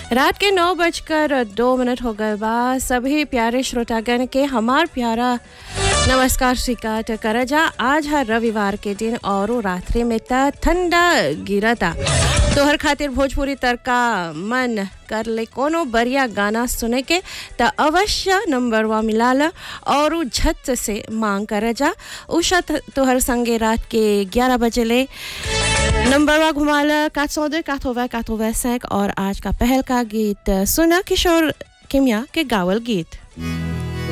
रात के नौ बजकर दो मिनट हो गए बा सभी प्यारे श्रोतागण के हमार प्यारा नमस्कार स्वीकार कर जा आज है रविवार के दिन और रात्रि में त ठंडा गिरता तोहर खातिर भोजपुरी तड़का मन कर ले कोनो बढ़िया गाना सुने के त अवश्य नंबरवा मिला ल और उ झट से मांग कर जा उषा तोहर संगे रात के 11 बजे ले नंबरवा घुमा ल 402 80 85 और आज का पहल का गीत सुना किशोर किमिया के गावल गीत